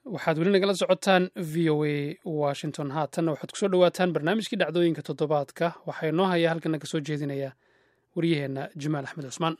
waxaad weli nagala socotaan v o a washington haatanna waxaad kusoo dhowaataan barnaamijkii dhacdooyinka toddobaadka waxaa inoo haya halkana kasoo jeedinaya waryaheenna jamaal axmed cusmaan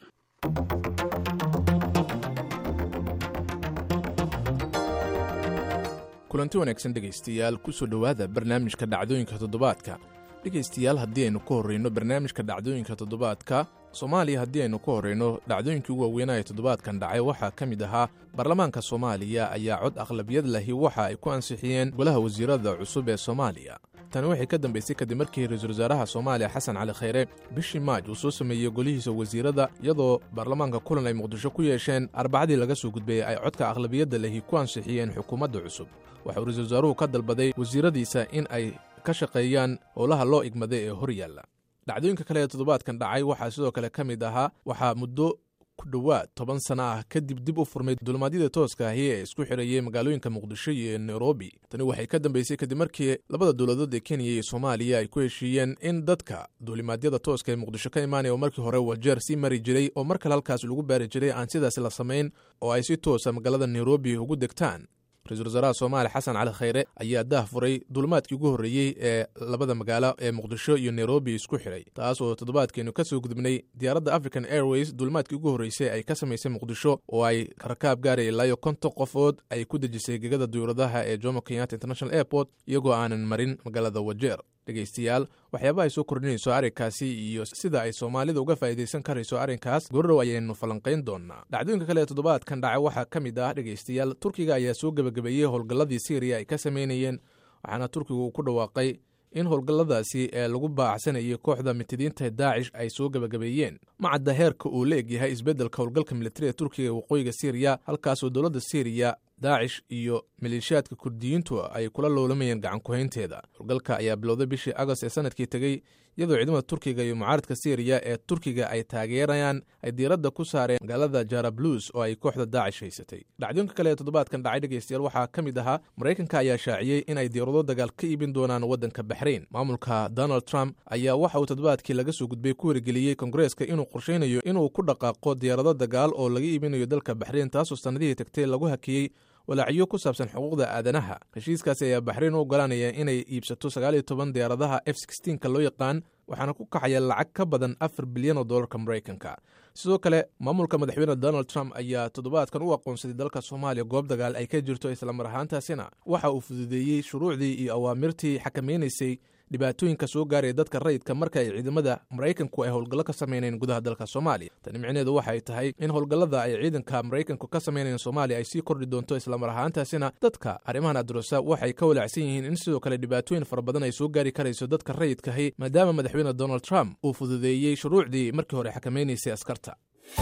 kulanti wanaagsan dhegaystayaal kusoo dhowaada barnaamijka dhacdooyinka toddobaadka dhegaystayaal haddii aynu ka horrayno barnaamijka dhacdooyinka toddobaadka soomaaliya haddii aynu ka horrayno dhacdooyinkii ugu waaweynaa ee toddobaadkan dhacay waxaa ka mid ahaa baarlamaanka soomaaliya ayaa cod aqlabiyad lahi waxa ay ku ansixiyeen golaha wasiirada cusub ee soomaaliya tani waxay ka dambaysay kadib markii ra-iisul wasaaraha soomaaliya xasan cali khayre bishii maaj uu soo sameeyey golihiisa wasiirada iyadoo baarlamaanka kulan ay muqdisho ku yeesheen arbacadii laga soo gudbayey ay codka aqlabiyadda lahi ku ansixiyeen xukuumadda cusub waxauu ra-isul wasaaruhu ka dalbaday wasiiradiisa in ay ka shaqeeyaan howlaha loo igmaday ee hor yaalla dhacdooyinka kale ee toddobaadkan dhacay waxaa sidoo kale ka mid ahaa waxaa muddo ku dhowaad toban sano ah kadib dib u furmay dulmaadyada tooska ahi ee isku xidhayay magaalooyinka muqdisho iyo nairobi tani waxay ka dambaysay kadib markii labada dowladood ee kenya iyo soomaaliya ay ku heshiiyeen in dadka duulimaadyada tooska ee muqdisho ka imaanaya oo markii hore wajeer sii mari jiray oo mar kale halkaas lagu baari jiray aan sidaas la samayn oo ay si toosa magaalada nairobi ugu degtaan ra-isul wasaaraha soomaaliya xasan cali khayre ayaa daah furay duulimaadkii ugu horreeyey ee labada magaalo ee muqdisho iyo nairobi isku xidhay taas oo toddobaadkeenu ka soo gudubnay diyaaradda african airways duulimaadkii ugu horreysay ay ka samaysay muqdisho oo ay rakaab gaaraya ilaayo konton qofood ay ku dejisay gegada duyuradaha ee jomo kenyatta international airport iyagoo aanan marin magaalada wajeer dhegaystayaal waxyaaba ay soo kordhinayso arrinkaasi iyo sida ay soomaalida uga faa'iidaysan karayso arrinkaas gorodhow ayaynu falanqayn doonaa dhacdooyinka kale ee toddobaadkan dhacay waxaa ka mid ah dhegaystayaal turkiga ayaa soo gebagabeeyey howlgalladii syriya ay ka samaynayeen waxaana turkigu uu ku dhawaaqay in howlgalladaasi ee lagu baacsanayay kooxda mitidiinta daacish ay soo gebagabeeyeen macadda heerka uu la egyahay isbeddelka howlgalka militari ee turkiga ee waqooyiga syriya halkaasoo dowladda syriya daacish iyo maleeshiyaadka kurdiyiintu ay kula loolamayeen gacankuhaynteeda howlgalka ayaa bilowday bishii agost ee sanadkii tegey iyadoo ciidamada turkiga iyo mucaaradka syriya ee turkiga ay taageerayaan ay diiradda ku saareen magaalada jarablus oo ay kooxda daacish haysatay dhacdooyinka kale ee toddobaadkan dhacay dhegaystayaal waxaa ka mid ahaa maraykanka ayaa shaaciyey in ay diirado dagaal ka iibin doonaan waddanka baxrayn maamulka donald trump ayaa waxa uu toddobaadkii laga soo gudbay ku wargeliyey kongareeska inuu qorshaynayo inuu ku dhaqaaqo diyaarado dagaal oo laga iibinayo dalka baxrayn taasoo sannadihii tagtay lagu hakiyey walaacyo ku saabsan xuquuqda aadanaha heshiiskaasi ayaa baxrayn u oggolaanaya inay iibsato sagaal iyo toban diyaaradaha f sixteenka loo yaqaan waxaana ku kaxaya lacag ka badan afar bilyan oo dollarka maraykanka sidoo kale maamulka madaxweyne donald trump ayaa toddobaadkan u aqoonsaday dalka soomaaliya goob dagaal ay ka jirto islamar ahaantaasina waxa uu fududeeyey shuruucdii iyo awaamirtii xakamaynaysay dhibaatooyinka soo gaaraya dadka rayidka marka ay ciidamada maraykanku ay howlgallo ka samaynayeen gudaha dalka soomaaliya tani micneheedu waxay tahay in howlgallada ay ciidanka maraykanku ka samaynayeen soomaaliya ay sii kordhi doonto islamar ahaantaasina dadka arrimahan adrosa waxay ka walaacsan yihiin in sidoo kale dhibaatooyin fara badan ay soo gaari karayso dadka rayidkahi maadaama madaxweyne donald trump uu fududeeyey shuruucdii markii hore xakamaynaysay askarta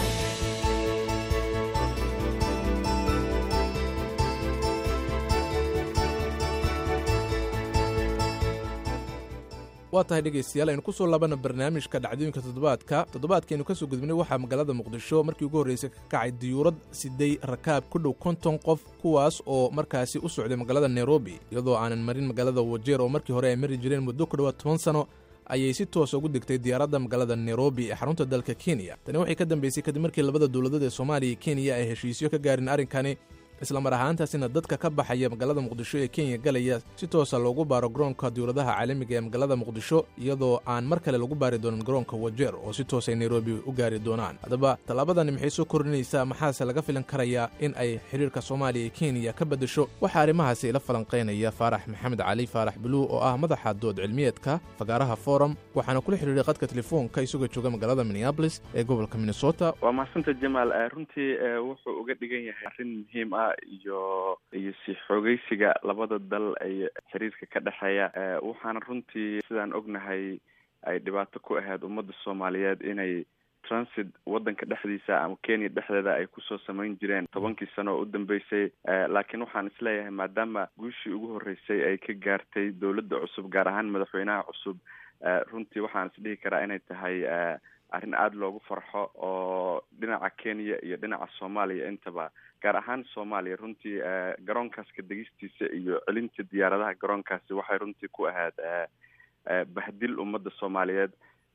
waa tahay dhegaystayaal aynu ku soo laabana barnaamijka dhacdooyinka toddobaadka toddobaadkaaynu ka soo gudbinay waxaa magaalada muqdisho markii ugu horreysay ka kacay diyuurad siday rakaab ku dhow konton qof kuwaas oo markaasi u socday magaalada nairobi iyadoo aanan marin magaalada wajeer oo markii hore ay mari jireen muddo ku dhowaad toban sano ayay si toosa ugu degtay diyaaradda magaalada nairobi ee xarunta dalka kenya tani waxay ka dambaysay kadib markii labada dowladood ee soomaaliya iyo kenya ay heshiisyo ka gaarin arrinkani islamar ahaantaasina dadka ka baxaya magaalada muqdisho ee kenya galaya si toosa loogu baaro garoonka dowladaha caalamiga ee magaalada muqdisho iyadoo aan mar kale lagu baari doonin garoonka wajeer oo si toos ay nairobi u gaari doonaan haddaba tallaabadani maxay soo kordhinaysaa maxaase laga filan karayaa in ay xidhiirka soomaaliya iyo kenya ka beddesho waxaa arrimahaasi ila falanqaynaya faarax maxamed cali faarax buluu oo ah madaxa dood cilmiyeedka fagaaraha forum waxaana kula xidhiiray qadka telefoonka isagoo jooga magaalada minneabolis ee gobolka minnesota waa mahadsanta jamaal runtii wuxuu uga dhigan yahay arrin muhiim ah iyo iyo si xoogeysiga labada dal ay xiriirka ka dhexeeya waxaana runtii sidaan ognahay ay dhibaato ku ahayd ummadda soomaaliyeed inay transit waddanka dhexdiisa ama kenya dhexdeeda ay kusoo samayn jireen tobankii sano oo u dambeysay laakiin waxaan isleeyahay maadaama guushii ugu horreysay ay ka gaartay dowladda cusub gaar ahaan madaxweynaha cusub runtii waxaan isdhihi karaa inay tahay arrin aada loogu farxo oo dhinaca kenya iyo dhinaca soomaaliya intaba gaar ahaan soomaaliya runtii garoonkaas ka degistiisa iyo celinta diyaaradaha garoonkaasi waxay runtii ku ahayd bahdil ummadda soomaaliyeed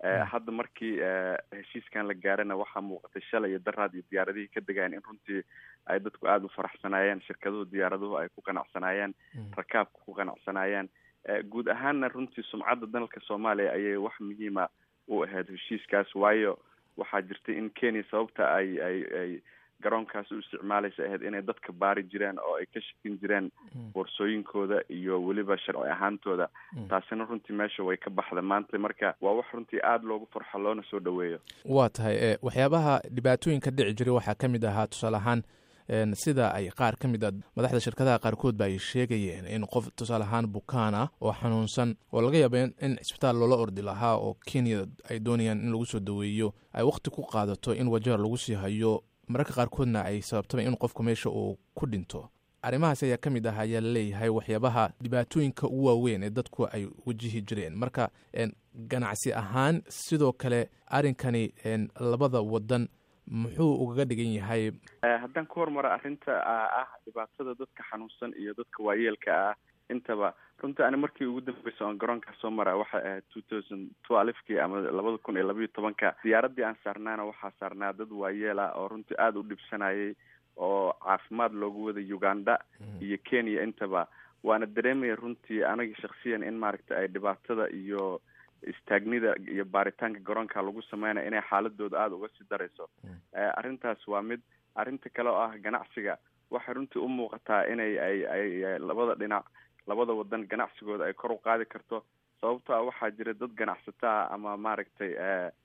hadda markii heshiiskan la gaarana waxaa muuqatay shalay iyo daraad iyo diyaaradihii ka degayen in runtii ay dadku aada u faraxsanaayeen shirkaduhu diyaaraduhu ay ku qanacsanaayeen rakaabka ku qanacsanaayeen guud ahaanna runtii sumcadda dalka soomaaliya ayay wax muhiima u ahayd heshiiskaas waayo waxaa jirtay in kenya sababta ay ay ay garoonkaas u isticmaalaysa ahayd inay dadka baari jireen oo ay ka shakin jireen boorsooyinkooda iyo weliba sharci ahaantooda taasina runtii meesha way ka baxda maanta marka waa wax runtii aada loogu farxo loona soo dhaweeyo waa tahay waxyaabaha dhibaatooyinka dhici jiray waxaa ka mid ahaa tusaale ahaan sida ay qaar ka mid a madaxda shirkadaha qaarkood ba ay sheegayeen in qof tusaale ahaan bukaan ah oo xanuunsan oo laga yaaba in cisbitaal loola ordi lahaa oo kenya ay doonayaan in lagu soo daweeyo ay wakhti ku qaadato in wajeer lagu sii hayo mararka qaarkoodna ay sababtaba in qofku meesha uu ku dhinto arrimahaas ayaa ka mid ah ayaa laleeyahay waxyaabaha dhibaatooyinka ugu waaweyn ee dadku ay wajihi jireen marka ganacsi ahaan sidoo kale arrinkani labada wadan muxuu ugaga dhigan yahay haddaan ku hormara arrinta ah dhibaatada dadka xanuunsan iyo dadka waayeelka ah intaba runtii ani markii ugu dambeysa oon garoonkaa soo mara waxay ahayd two thousand twelvekii ama labada kun iyo labayo tobanka diyaaradii aan saarnaana waxaa saarnaa dad waayeel ah oo runtii aada u dhibsanayay oo caafimaad loogu waday uganda iyo kenya intaba waana dareemaya runtii anaga shaksiyan in maaragta ay dhibaatada iyo istaagnida iyo baaritaanka garoonka lagu sameynaya inay xaaladooda aada uga sii darayso arrintaas waa mid arrinta kale oo ah ganacsiga waxay runtii u muuqataa inay ay ay labada dhinac labada wadan ganacsigooda ay kor u qaadi karto sababto ah waxaa jira dad ganacsataa ama maaragtay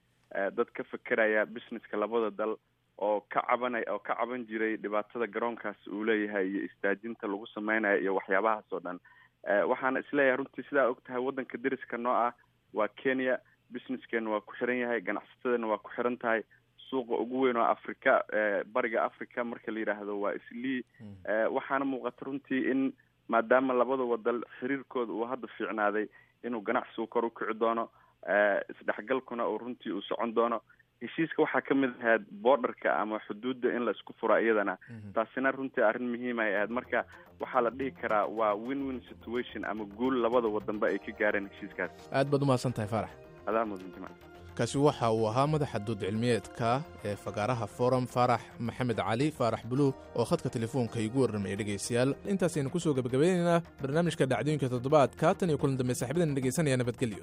dad ka fekeraya businesska labada dal oo ka cabanay oo ka caban jiray dhibaatada garoonkaas uu leeyahay iyo istaajinta lagu sameynayo iyo waxyaabahaas oo dhan waxaana isleeyahay runtii sidaa og tahay waddanka deriska noo ah waa kenya businesskeena waa ku xiran yahay ganacsatadana waa ku xiran tahay suuqa ugu weyn oo africa bariga africa marka la yidhaahdo waa islii waxaana muuqata runtii in maadaama labada wadal xiriirkooda uu hadda fiicnaaday inuu ganacsigu kor u kici doono isdhexgalkuna uu runtii uu socon doono heshiiska waxaa ka mid ahayd borderka ama xuduudda in la isku fura iyadana taasina runtii arrin muhiim ay ahayd marka waxaa la dhihi karaa waa win win situation ama guul labada wadanba ay ka gaareen heshiiskaas aad baad umahadsan tahay faarax adaa mudan jimc kaasi waxa uu ahaa madaxa dood cilmiyeedka ee fagaaraha forum faarax maxamed cali faarax buluug oo khadka telefoonka igu warramaya dhegaystayaal intaasaynu kusoo gebagabaynaynaa barnaamijka dhacdooyinka toddobaadka tan iyo kulan dambe saxibadana dhegaysanaya nabadgelyo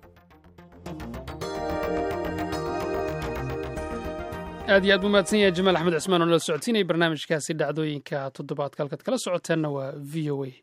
aad iyo aad buu mahadsan yahay jamaal axmed cismaan oo nala socodsiinaya barnaamijkaasi dhacdooyinka toddobaadka halkaad kala socoteenna waa v o a